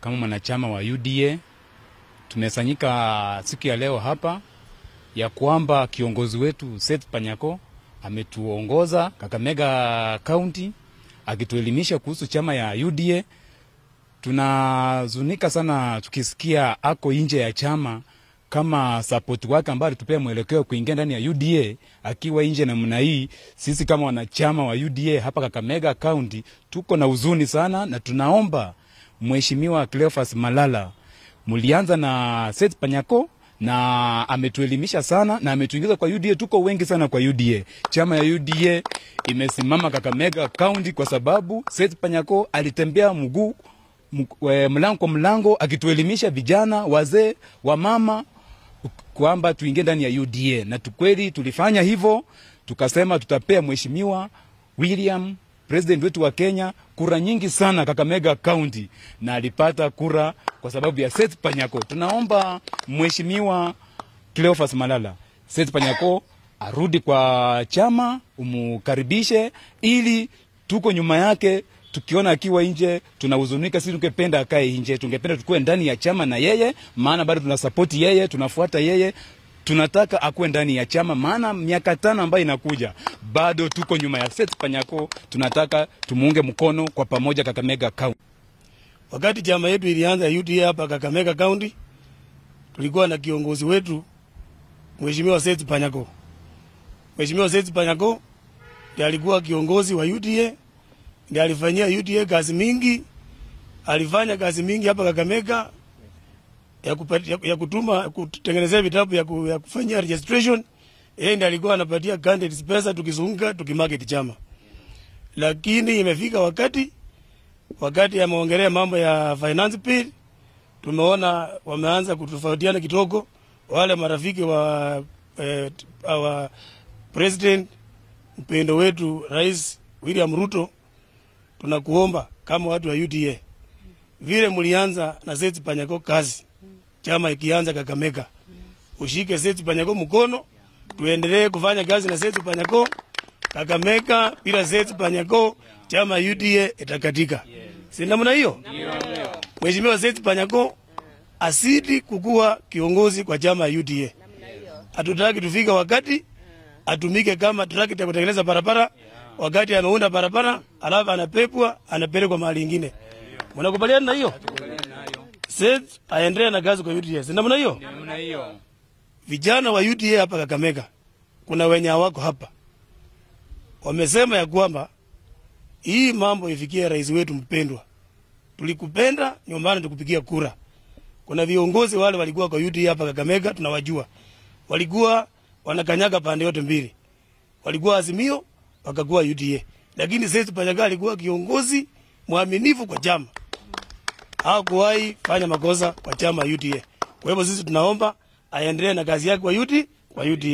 kama mwanachama wa UDA tumesanyika siku ya leo hapa ya kwamba kiongozi wetu Seth Panyako ametuongoza Kakamega County akituelimisha kuhusu chama ya UDA. Tunazunika sana tukisikia ako nje ya chama kama sapoti wake ambaye alitupea mwelekeo kuingia ndani ya UDA akiwa nje namna hii. Sisi kama wanachama wa UDA hapa Kakamega County tuko na huzuni sana, na tunaomba Mheshimiwa Cleophas Malala, mulianza na Seth Panyako na ametuelimisha sana na ametuingiza kwa UDA. Tuko wengi sana kwa UDA. Chama ya UDA imesimama Kakamega County kwa sababu Seth Panyako alitembea mguu mlango kwa mlango akituelimisha vijana, wazee, wamama kwamba tuingie ndani ya UDA, na tukweli tulifanya hivyo, tukasema tutapea mheshimiwa William president wetu wa Kenya kura nyingi sana Kakamega County, na alipata kura kwa sababu ya Seth Panyako. Tunaomba mheshimiwa Cleophas Malala, Seth Panyako arudi kwa chama, umukaribishe ili tuko nyuma yake tukiona akiwa nje tunahuzunika. Sisi tungependa akae nje, tungependa tukue ndani ya chama na yeye, maana bado tunasapoti yeye, tunafuata yeye, tunataka akuwe ndani ya chama, maana miaka tano ambayo inakuja bado tuko nyuma ya Seth Panyako. Tunataka tumuunge mkono kwa pamoja Kakamega County. Wakati chama yetu ilianza UDA hapa Kakamega County, tulikuwa na kiongozi wetu Mheshimiwa Seth Panyako. Mheshimiwa Seth Panyako ndiye alikuwa kiongozi wa UDA ndiye alifanyia UDA kazi mingi, alifanya kazi mingi hapa Kakamega ya, kupati, ya, ya kutuma kutengenezea vitabu ya, ku, ya kufanyia registration. Yeye ndiye alikuwa anapatia candidates pesa, tukizunguka tukimarket chama, lakini imefika wakati wakati ameongelea mambo ya finance bill, tumeona wameanza kutofautiana kidogo. Wale marafiki wa eh, wa president mpendo wetu Rais William Ruto tunakuomba kama watu wa UDA, vile mlianza na Seth Panyako kazi, chama ikianza Kakamega, ushike Seth Panyako mkono, tuendelee kufanya kazi na Seth Panyako Kakamega. Bila Seth Panyako chama UDA itakatika, si namna hiyo? Mheshimiwa Seth Panyako asidi kukuwa kiongozi kwa chama UDA. Hatutaki tufika wakati atumike kama trakta kutengeneza barabara wakati ameunda barabara alafu anapepwa anapelekwa mahali ingine. Mnakubaliana na hiyo? Seth aendelee na kazi kwa UDA. Si namna hiyo? Vijana wa UDA hapa Kakamega, kuna wenye hawako hapa, wamesema ya kwamba hii mambo ifikie rais wetu mpendwa. Tulikupenda nyumbani, tukupigia kura. Kuna viongozi wale walikuwa kwa UDA hapa Kakamega, tunawajua, walikuwa wanakanyaga pande yote mbili, walikuwa Azimio wakakuwa UDA, lakini Seth Panyako alikuwa kiongozi mwaminifu kwa chama, hakuwahi fanya makosa kwa chama UDA. Kwa hivyo sisi tunaomba aendelee na kazi yake kwa UDA, kwa UDA.